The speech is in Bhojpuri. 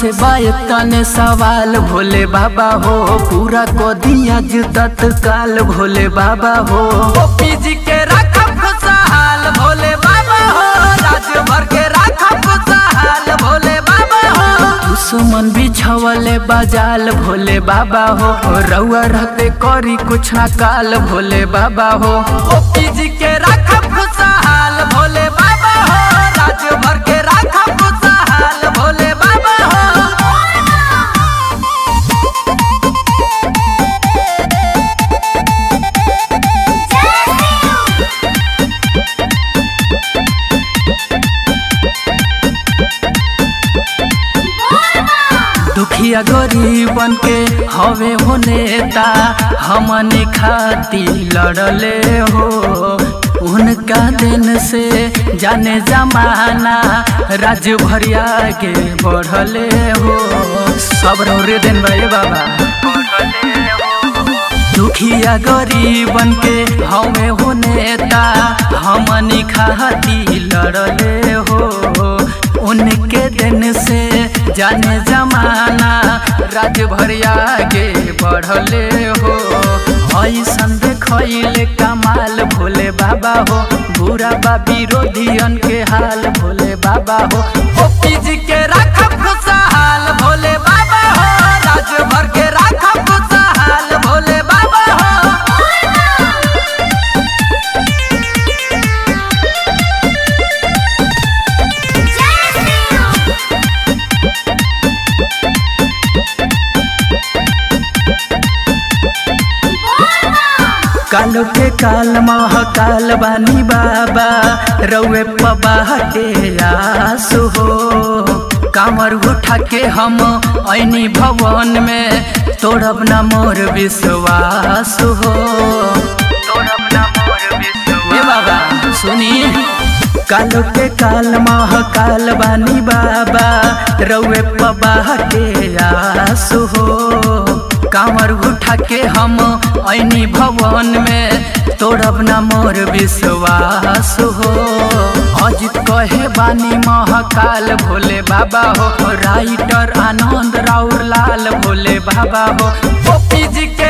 से बायतने सवाल भोले बाबा हो पूरा को दिया जुदत काल भोले बाबा हो ओपी जी के रखा खुशहाल भोले बाबा हो राज्य भर के रखा खुशहाल भोले बाबा हो दुश्मन बिछवले बाजाल भोले बाबा हो रउआ रहते करी कुछ ना काल भोले बाबा हो ओपी जी के रखा खुशहाल भोले बाबा हो राज्य भर के रखा खुशहाल भोले बाबा हो दुखिया गरीबन के हवे हो नेता हमने खाती लड़ले हो उनका दिन से जाने जमाना राज्य भरिया के बढ़ले हो सब रे दिन भाई बाबा दुखिया गरीबन के हमें हो नेता हमनी खाती लड़ले हो उनके दिन से जाने जमाना राज्य भरिया के बढ़ले हो ऐसन देखले कमाल भोले बाबा हो बुरा बा विरोधियन के हाल भोले बाबा हो ओपी जी के रखा खुशहाल भोले बाबा हो राज्य भर के रखा खुशहाल भोले बाबा हो कालो के काल महाकाल बानी बाबा रउए पबाटे आसु हो कामर उठा के हम ऐनी भवन में तोड़ब ना मोर विश्वास हो तोड़ब ना मोर विश्वास बाबा सुनी कालो के काल महाकाल बानी बाबा रउए पबाटे आसु हो कांवर उठा के हम ऐनी भवन में तोड़ब ना मोर विश्वास हो अजित कहे बानी महाकाल भोले बाबा हो राइटर आनंद राउर लाल भोले बाबा हो ओपी जी के